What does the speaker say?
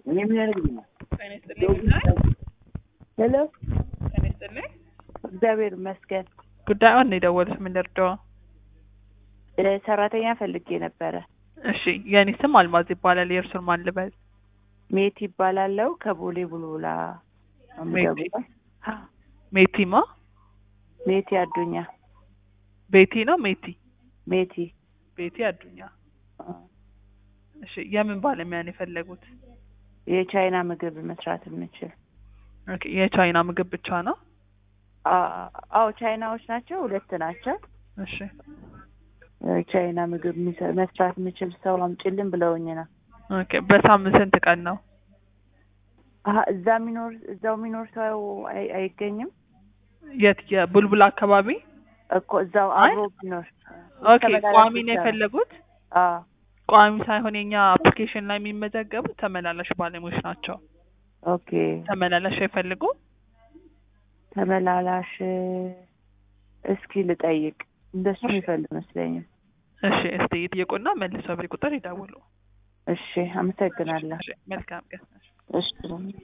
ሄሎ እግዚአብሔር ይመስገን። ጉዳዩን ነው የደወሉት። ምን ልርዳው? እ ሰራተኛ ፈልጌ ነበረ። እሺ፣ የእኔ ስም አልማዝ ይባላል። የእርሱን ማን ልበል? ሜት ይባላለው ከቦሌ ቡልቡላ ነው የምደውለው። ሜቲማ ሜቲ አዱኛ ቤቲ ነው ሜቲ ሜቲ ቤቲ አዱኛ። እሺ፣ የምን ባለሙያ ነው የፈለጉት? የቻይና ምግብ መስራት የምችል ኦኬ፣ የቻይና ምግብ ብቻ ነው? አ- አዎ ቻይናዎች ናቸው፣ ሁለት ናቸው። እሺ፣ ቻይና ምግብ የሚሰ- መስራት የምችል ሰው አምጪልን ብለውኝ ነው። ኦኬ። በሳምንት ስንት ቀን ነው? አሀ እዛ የሚኖር እዛው የሚኖር ሰው አይ- አይገኝም የት? የቡልቡላ አካባቢ? እኮ እዛው አይ፣ አብሮ ቢኖር ኦኬ። ተመላላሽ ቋሚ ነው ብቻ ነው። የፈለጉት? አዎ ቋሚ ሳይሆን የኛ አፕሊኬሽን ላይ የሚመዘገቡት ተመላላሽ ባለሙያዎች ናቸው። ኦኬ ተመላላሽ አይፈልጉ? ተመላላሽ እስኪ ልጠይቅ እንደሱ የሚፈልግ መስለኝም እሺ፣ እስቲ ይጠይቁና መልሰው በቁጥር ይደውሉ። እሺ አመሰግናለሁ እሺ፣ መልካም ቀን። እሺ